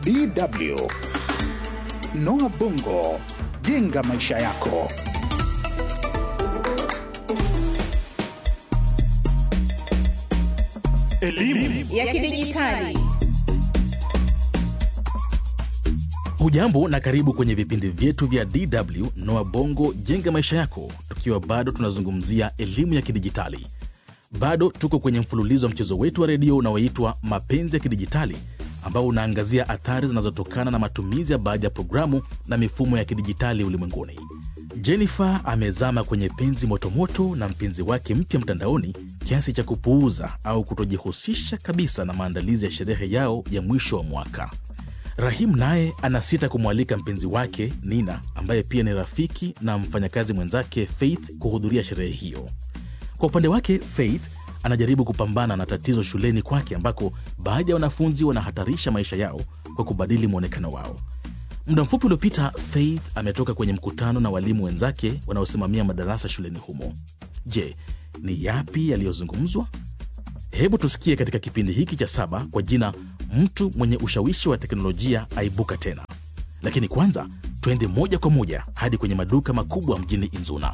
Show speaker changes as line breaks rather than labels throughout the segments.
DW. Noah Bongo, jenga maisha yako.
Elimu
ya kidijitali.
Hujambo na karibu kwenye vipindi vyetu vya DW Noa Bongo jenga maisha yako, tukiwa bado tunazungumzia elimu ya kidijitali. Bado tuko kwenye mfululizo wa mchezo wetu wa redio unaoitwa Mapenzi ya Kidijitali, ambao unaangazia athari zinazotokana na matumizi ya baadhi ya programu na mifumo ya kidijitali ulimwenguni. Jennifer amezama kwenye penzi motomoto na mpenzi wake mpya mtandaoni kiasi cha kupuuza au kutojihusisha kabisa na maandalizi ya sherehe yao ya mwisho wa mwaka. Rahim naye anasita kumwalika mpenzi wake Nina, ambaye pia ni rafiki na mfanyakazi mwenzake Faith, kuhudhuria sherehe hiyo. Kwa upande wake, Faith anajaribu kupambana na tatizo shuleni kwake, ambako baadhi ya wanafunzi wanahatarisha maisha yao kwa kubadili mwonekano wao. Muda mfupi uliopita, Faith ametoka kwenye mkutano na walimu wenzake wanaosimamia madarasa shuleni humo. Je, ni yapi yaliyozungumzwa? Hebu tusikie katika kipindi hiki cha saba kwa jina mtu mwenye ushawishi wa teknolojia aibuka tena. Lakini kwanza twende moja kwa moja hadi kwenye maduka makubwa mjini Inzuna.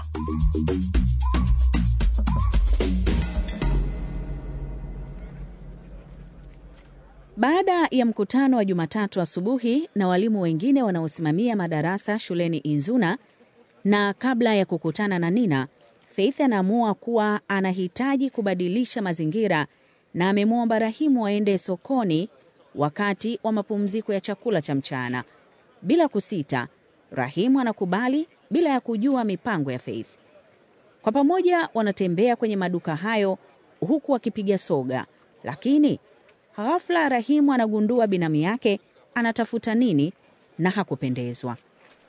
Baada ya mkutano wa Jumatatu asubuhi na walimu wengine wanaosimamia madarasa shuleni Inzuna, na kabla ya kukutana na Nina, Faith anaamua kuwa anahitaji kubadilisha mazingira na amemwomba Rahimu aende sokoni wakati wa mapumziko ya chakula cha mchana. Bila kusita, Rahimu anakubali bila ya kujua mipango ya Faith. Kwa pamoja wanatembea kwenye maduka hayo huku wakipiga soga, lakini ghafla Rahimu anagundua binamu yake anatafuta nini na hakupendezwa.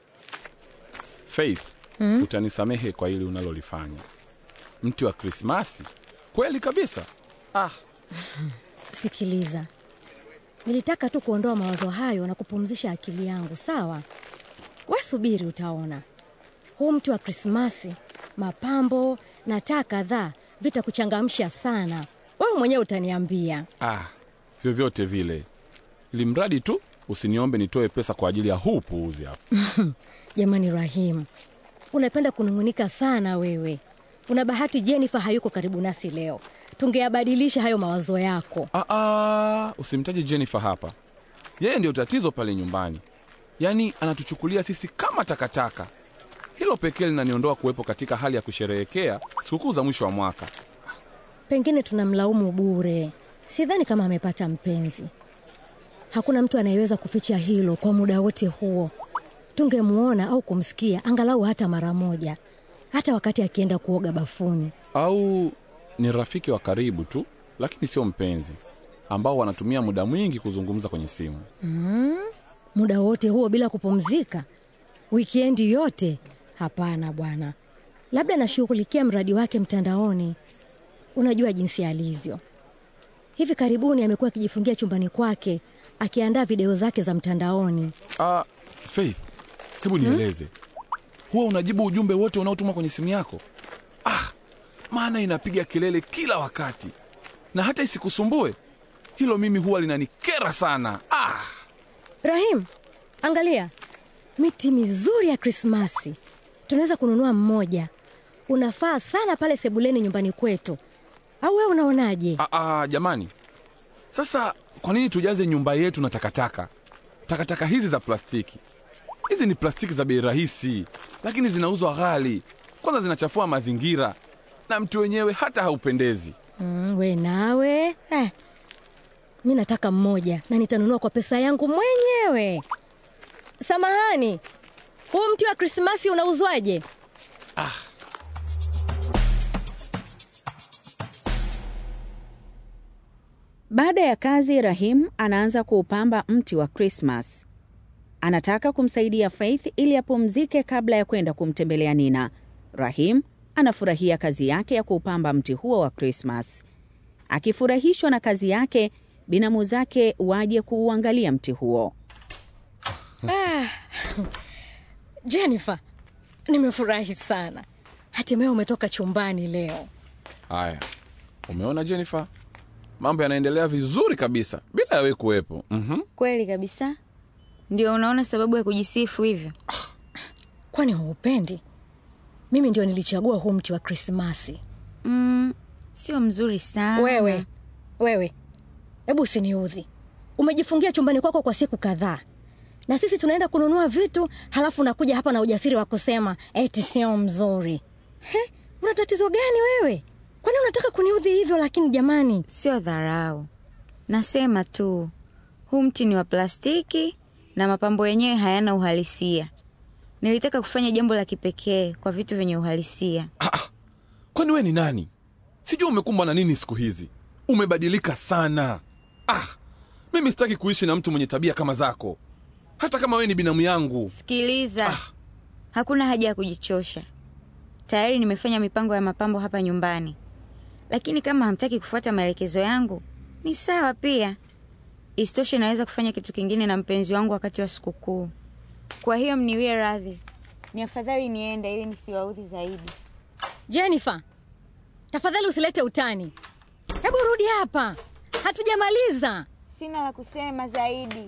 Faith, utanisamehe kwa hili unalolifanya. Mti wa Krismasi kweli kabisa. Ah,
Sikiliza, nilitaka tu kuondoa mawazo hayo na kupumzisha akili yangu, sawa? We subiri, utaona. Huu mti wa Krismasi, mapambo na taa kadhaa vitakuchangamsha sana. Wewe mwenyewe utaniambia.
ah, vyovyote vile, ili mradi tu usiniombe nitoe pesa kwa ajili ya huu puuzi hapa.
Jamani Rahim, unapenda kunung'unika sana wewe. Una bahati Jennifer hayuko karibu nasi leo, tungeyabadilisha hayo mawazo yako.
Ah, ah, usimtaje Jennifer hapa. Yeye ndio tatizo pale nyumbani, yaani anatuchukulia sisi kama takataka. Hilo pekee linaniondoa kuwepo katika hali ya kusherehekea sikukuu za mwisho wa mwaka.
Pengine tunamlaumu bure. Sidhani kama amepata mpenzi. Hakuna mtu anayeweza kuficha hilo kwa muda wote huo. Tungemwona au kumsikia angalau hata mara moja, hata wakati akienda kuoga bafuni.
Au ni rafiki wa karibu tu, lakini sio mpenzi, ambao wanatumia muda mwingi kuzungumza kwenye simu.
Muda wote huo bila kupumzika, wikendi yote? Hapana bwana, labda anashughulikia mradi wake mtandaoni. Unajua jinsi alivyo. Hivi karibuni amekuwa akijifungia chumbani kwake akiandaa video zake za mtandaoni.
Ah, Faith, hebu nieleze, huwa unajibu ujumbe wote unaotuma kwenye simu yako? Ah, maana inapiga kelele kila wakati, na hata isikusumbue hilo, mimi huwa linanikera sana. Ah,
Rahim, angalia miti mizuri ya Krismasi, tunaweza kununua mmoja. Unafaa sana pale sebuleni nyumbani kwetu, au wewe unaonaje?
ah, ah, jamani, sasa kwa nini tujaze nyumba yetu na takataka? Takataka hizi za plastiki, hizi ni plastiki za bei rahisi, lakini zinauzwa ghali. Kwanza zinachafua mazingira na mti wenyewe hata haupendezi.
Mm, we nawe eh. Mi nataka mmoja na nitanunua kwa pesa yangu mwenyewe. Samahani, huu mti wa Krismasi unauzwaje?
Baada ya kazi, Rahim anaanza kuupamba mti wa Krismas. Anataka kumsaidia Faith ili apumzike kabla ya kwenda kumtembelea Nina. Rahim anafurahia kazi yake ya kuupamba mti huo wa Krismas. Akifurahishwa na kazi yake, binamu zake waje kuuangalia mti huo.
Jennifer, nimefurahi sana, hatimaye umetoka chumbani leo.
Haya, umeona Jennifer, mambo yanaendelea vizuri kabisa bila yawe kuwepo. Mhm.
Kweli kabisa,
Ndio unaona sababu ya kujisifu hivyo?
Kwani haupendi? Mimi ndio nilichagua huu mti wa Krismasi.
Mm, sio mzuri sana.
Wewe wewe, hebu usiniudhi. Umejifungia chumbani kwako kwa siku kadhaa, na sisi tunaenda kununua vitu, halafu unakuja hapa na ujasiri wa kusema eti sio mzuri. He, una tatizo gani wewe? Kwani unataka kuniudhi hivyo? Lakini jamani,
Sio dharau, nasema tu huu mti ni wa plastiki na mapambo yenyewe hayana uhalisia. Nilitaka kufanya jambo la kipekee kwa vitu vyenye uhalisia.
Ah, ah. kwani we ni nani sijui umekumbwa na nini siku hizi umebadilika sana ah, mimi sitaki kuishi na mtu mwenye tabia kama zako hata kama we ni binamu yangu
Sikiliza, hakuna haja ya kujichosha. Tayari nimefanya mipango ya mapambo hapa nyumbani, lakini kama hamtaki kufuata maelekezo yangu ni sawa pia. Isitoshe, naweza kufanya kitu kingine na mpenzi wangu wakati wa sikukuu. Kwa hiyo mniwie radhi, ni afadhali niende ili nisiwaudhi zaidi.
Jennifer, tafadhali usilete utani. Hebu rudi hapa, hatujamaliza.
Sina la kusema zaidi.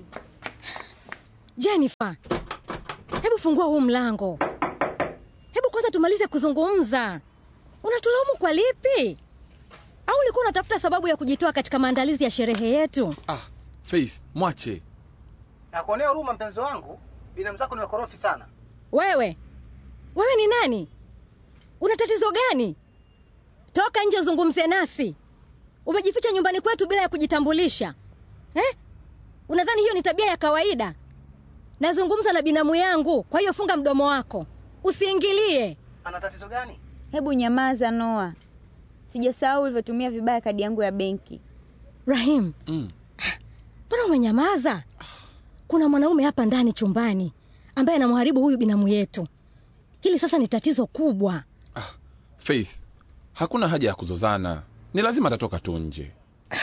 Jennifer, hebu fungua huu mlango. Hebu kwanza tumalize kuzungumza. Unatulaumu kwa lipi? Au ulikuwa unatafuta sababu ya kujitoa katika maandalizi ya sherehe yetu?
ah, faith mwache
Nakuonea huruma mpenzi wangu, binamu zako ni wakorofi sana.
Wewe, wewe ni nani? Una tatizo gani? Toka nje uzungumze nasi. Umejificha nyumbani kwetu bila ya kujitambulisha eh? Unadhani hiyo ni tabia ya kawaida? Nazungumza na binamu yangu, kwa hiyo funga mdomo wako, usiingilie.
Ana tatizo gani?
Hebu nyamaza, Noa. Sijasahau ulivyotumia vibaya kadi yangu ya benki.
Rahim,
mm.
mbona umenyamaza? Kuna mwanaume hapa ndani chumbani ambaye anamharibu huyu binamu yetu. Hili sasa ni tatizo kubwa.
ah, faith hakuna haja ya kuzozana ni lazima atatoka tu nje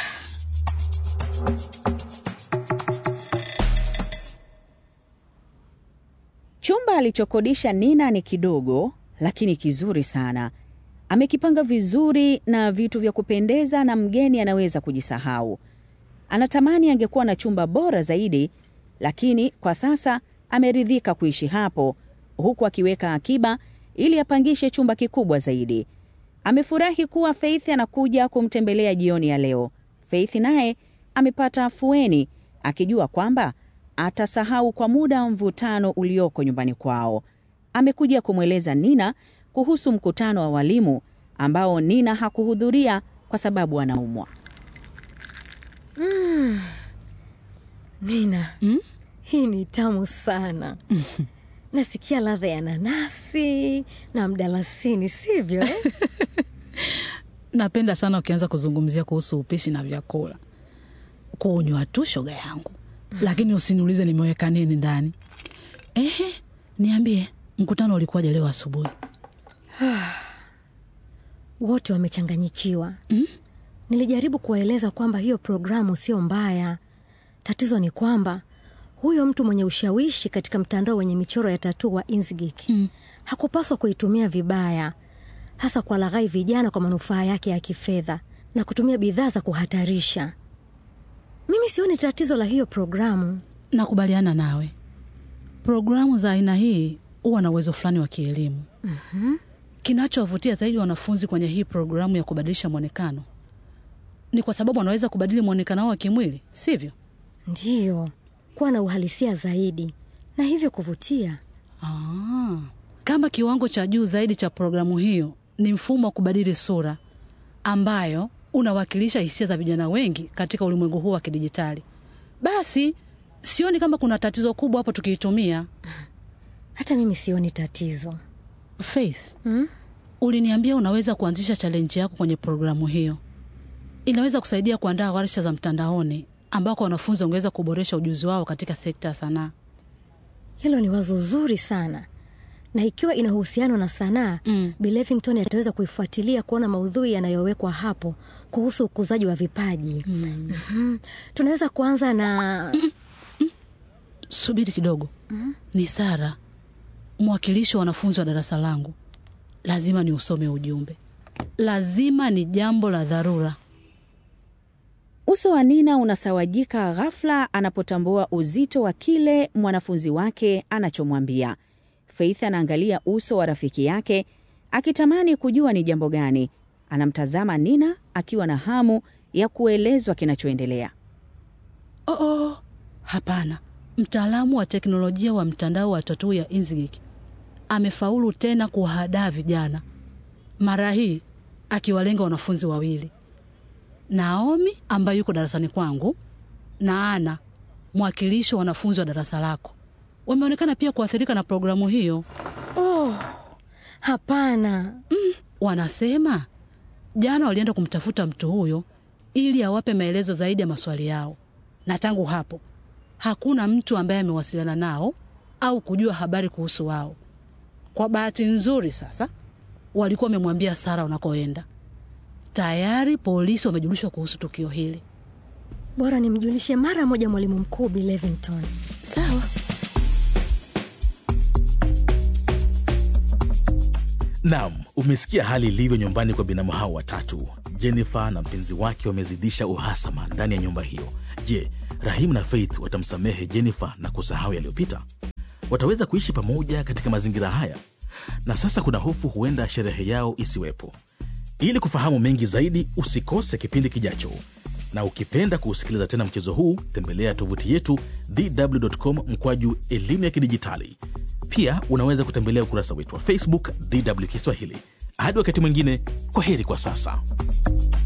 Chumba alichokodisha Nina ni kidogo lakini kizuri sana. Amekipanga vizuri na vitu vya kupendeza, na mgeni anaweza kujisahau. Anatamani angekuwa na chumba bora zaidi, lakini kwa sasa ameridhika kuishi hapo, huku akiweka akiba ili apangishe chumba kikubwa zaidi. Amefurahi kuwa Faith anakuja kumtembelea jioni ya leo. Faith naye amepata afueni, akijua kwamba atasahau kwa muda mvutano ulioko nyumbani kwao. Amekuja kumweleza Nina kuhusu mkutano wa walimu ambao Nina hakuhudhuria kwa sababu anaumwa.
Nina, hii ni tamu sana. Nasikia ladha ya nanasi na mdalasini, sivyo eh?
napenda sana ukianza kuzungumzia kuhusu upishi na vyakula kunywa tu shoga yangu lakini usiniulize nimeweka nini ndani ehe niambie mkutano ulikuwaje leo asubuhi
Wote wamechanganyikiwa. Nilijaribu kuwaeleza kwamba hiyo programu sio mbaya. Tatizo ni kwamba huyo mtu mwenye ushawishi katika mtandao wenye michoro ya tatuu wa Inzigik hakupaswa kuitumia vibaya, hasa kwa laghai vijana kwa manufaa yake ya kifedha na kutumia bidhaa za kuhatarisha. Mimi sioni tatizo la hiyo programu.
nakubaliana nawe programu za aina hii huwa na uwezo fulani wa kielimu mm-hmm. kinachowavutia zaidi wanafunzi kwenye hii programu ya kubadilisha mwonekano ni kwa sababu wanaweza kubadili mwonekano wao wa kimwili sivyo
Ndiyo, kuwa na uhalisia zaidi na hivyo kuvutia.
Ah, kama kiwango cha juu zaidi cha programu hiyo ni mfumo wa kubadili sura ambayo unawakilisha hisia za vijana wengi katika ulimwengu huu wa kidijitali, basi sioni kama kuna tatizo kubwa hapo tukiitumia.
Hata mimi sioni tatizo.
Faith, uliniambia unaweza kuanzisha challenge yako kwenye programu hiyo. Inaweza kusaidia kuandaa warsha za mtandaoni ambako wanafunzi wangeweza kuboresha ujuzi wao katika sekta ya sanaa.
Hilo ni wazo zuri sana, na ikiwa ina uhusiano na sanaa
Mm.
Bi Levington ataweza kuifuatilia kuona maudhui yanayowekwa hapo kuhusu ukuzaji wa vipaji. Mhm. Tunaweza kuanza na
Subiri kidogo. Ni Sara, mwakilishi wa wanafunzi wa darasa langu. Lazima ni usome ujumbe, lazima ni jambo la dharura.
Uso wa Nina unasawajika ghafla anapotambua uzito wa kile mwanafunzi wake anachomwambia. Faith anaangalia uso wa rafiki yake akitamani kujua ni jambo gani. Anamtazama Nina akiwa na hamu ya kuelezwa kinachoendelea.
Oh, oh. Hapana, mtaalamu wa teknolojia wa mtandao wa tatuu ya Inzigik amefaulu tena kuwahadaa vijana, mara hii akiwalenga wanafunzi wawili, Naomi ambaye yuko darasani kwangu na Ana mwakilishi wa wanafunzi wa darasa lako. Wameonekana pia kuathirika na programu hiyo.
Oh, hapana.
Wanasema jana walienda kumtafuta mtu huyo ili awape maelezo zaidi ya maswali yao, na tangu hapo hakuna mtu ambaye amewasiliana nao au kujua habari kuhusu wao. Kwa bahati nzuri, sasa walikuwa wamemwambia Sara unakoenda. Tayari polisi wamejulishwa kuhusu tukio hili.
Bora nimjulishe mara moja mwalimu mkuu Bi Levington.
Sawa.
Naam, umesikia hali ilivyo nyumbani kwa binamu hao watatu. Jennifer na mpenzi wake wamezidisha uhasama ndani ya nyumba hiyo. Je, Rahim na Faith watamsamehe Jennifer na kusahau yaliyopita? Wataweza kuishi pamoja katika mazingira haya? Na sasa kuna hofu huenda sherehe yao isiwepo. Ili kufahamu mengi zaidi, usikose kipindi kijacho, na ukipenda kuusikiliza tena mchezo huu, tembelea tovuti yetu dw.com mkwaju elimu ya kidijitali. Pia unaweza kutembelea ukurasa wetu wa Facebook DW Kiswahili. Hadi wakati mwingine, kwa heri kwa sasa.